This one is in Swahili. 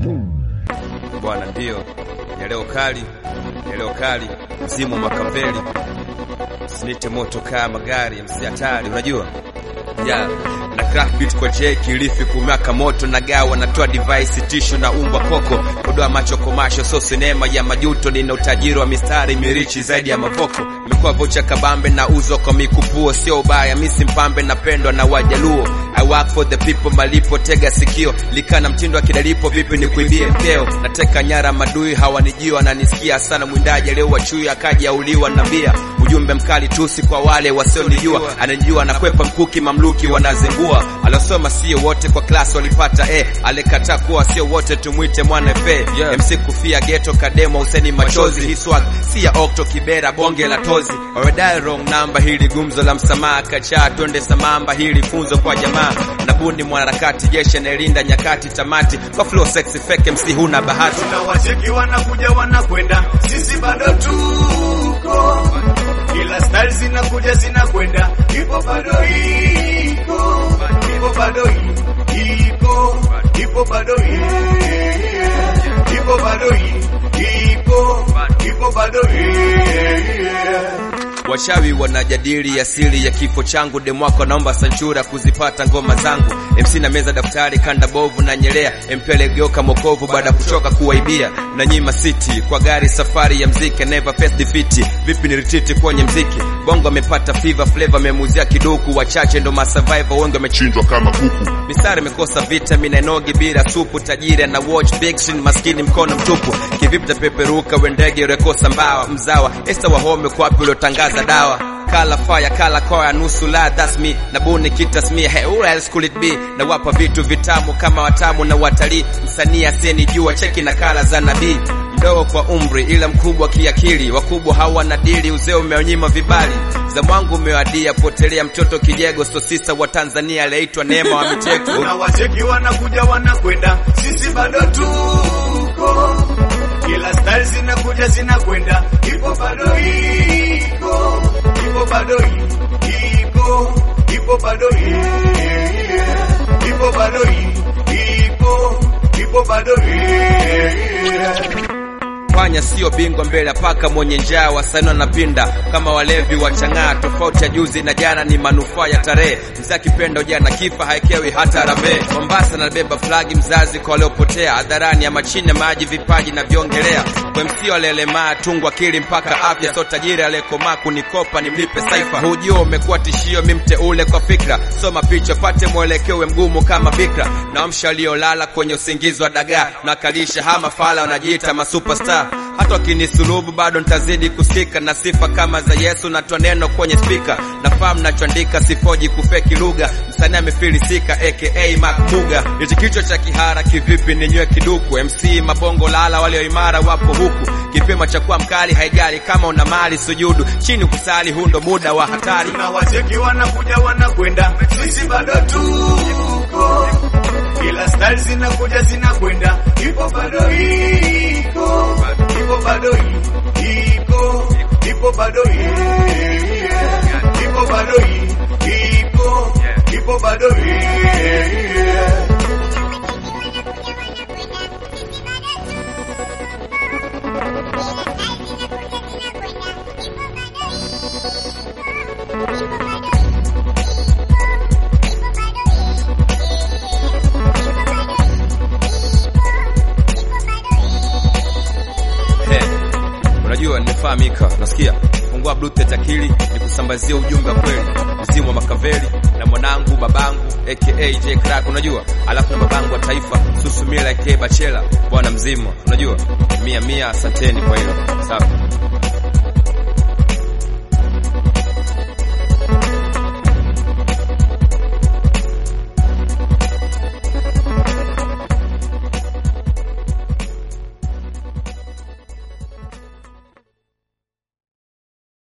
bwana, ndio ya leo kali, ya leo kali, mzimu makaveli, sinite moto kaa magari msi hatari, unajua yeah. na craft beat kwa J Kilifi kumaka moto na gawa natoa device tishu na umbwa koko kudoa macho komasho so sinema ya majuto nina utajiri wa mistari mirichi zaidi ya mavoko imekuwa vocha kabambe na uzo kwa mikupuo sio ubaya misi mpambe napendwa na wajaluo I work for the people malipo tega sikio likana mtindo wa kidalipo vipi ni kuibie mkeo nateka nyara madui hawanijua wananisikia sana mwindaji leo wachui akaja auliwa na bia ujumbe mkali tusi kwa wale wasionijua anajua nakwepa mkuki mamluki wanazengua aliosoma sio wote kwa klasi walipata e alikataa kuwa sio wote tumwite mwana fe yeah. mc kufia geto kademo useni machozi hii swag si ya okto kibera bonge la tozi already wrong number hili gumzo la msamaha kachaa twende samamba hili funzo kwa jamaa nabuni mwanaharakati jeshi anayelinda nyakati tamati kwa flow sexy fake mc huna bahati tunawacheki wanakuja wanakwenda, sisi bado tuko, kila style zinakuja zinakwenda, ipo bado iko, ipo bado i- iko, ipo bado i- ipo bado i- iko, ipo bado i- Washawi wanajadili asili ya kifo changu, demwako naomba sanchura kuzipata ngoma zangu. MC na meza daftari, kanda bovu na nyelea, mpele geuka mokovu baada ya kuchoka kuwaibia na nyima city kwa gari, safari ya mziki never face defeat. Vipi ni retreat kwenye mziki, bongo amepata fever flavor, amemuzia kiduku, wachache ndo masurvivor, wengi wamechinjwa kama kuku. Mistari imekosa vitamin, enogi bila supu, tajiri ana watch big screen, maskini mkono mtupu. Kivipi tapeperuka, wendege rekosa mbawa, mzawa Esta Wahome kwa wapi uliotangaza dawa kala fire kala koya nusu la that's me na buni kitasmia hey who else could it be na wapa vitu vitamu kama watamu na watalii msanii asiyenijua cheki na kala za nabii mdogo kwa umri ila mkubwa kiakili wakubwa hawana dili uzee umeonyima vibali za mwangu umewadia potelea mtoto kijego sosisa wa Tanzania aliyeitwa Neema wa Miteko tunawacheki wanakuja wanakwenda, sisi bado tuko, kila style zinakuja zinakwenda, ipo bado iko, ipo bado i- iko, ipo bado i- ipo bado i- iko, ipo bado i- panya sio bingwa mbele ya paka mwenye njaa wasanii wanapinda kama walevi wachang'aa tofauti ya juzi na jana ni manufaa ya tarehe mzee akipenda ujana kifa haekewi hata ramee mombasa nabeba flagi mzazi kwa waliopotea hadharani ama chini ya maji vipaji na viongelea kwa msio alelemaa tungwa akili mpaka afya so tajiri aliyekomaa kunikopa nimlipe saifa hujua umekuwa tishio mi mteule kwa fikra soma picha pate mwelekeo uwe mgumu kama bikra naamsha waliolala kwenye usingizi wa dagaa nakalisha hama fala wanajiita masuperstar hata wakinisulubu bado nitazidi kusika na sifa kama za Yesu natoa neno kwenye spika nafahamu nachoandika sifoji kufeki lugha msanii amefilisika aka Mark Muga hichi kichwa cha kihara kivipi ninywe kiduku MC mabongo lala walioimara wapo huku kipimo cha kuwa mkali haijali kama una mali sujudu chini kusali huu ndo muda wa hatari tunawacheki wanakuja wanakwenda, sisi bado tuko, kila style zinakuja zinakwenda, ipo bado iko, ipo bado i- iko, ipo bado i- ipo bado i- iko, ipo bado i- He, unajua nimefahamika, nasikia fungua bluetooth akili nikusambazie ujumbe wa kweli, mzimu wa Makaveli na mwanangu babangu aka J Crack, unajua alafu na babangu wa taifa Susumila aka Bachela, bwana mzima, unajua mia mia, asanteni kwa hilo, sawa.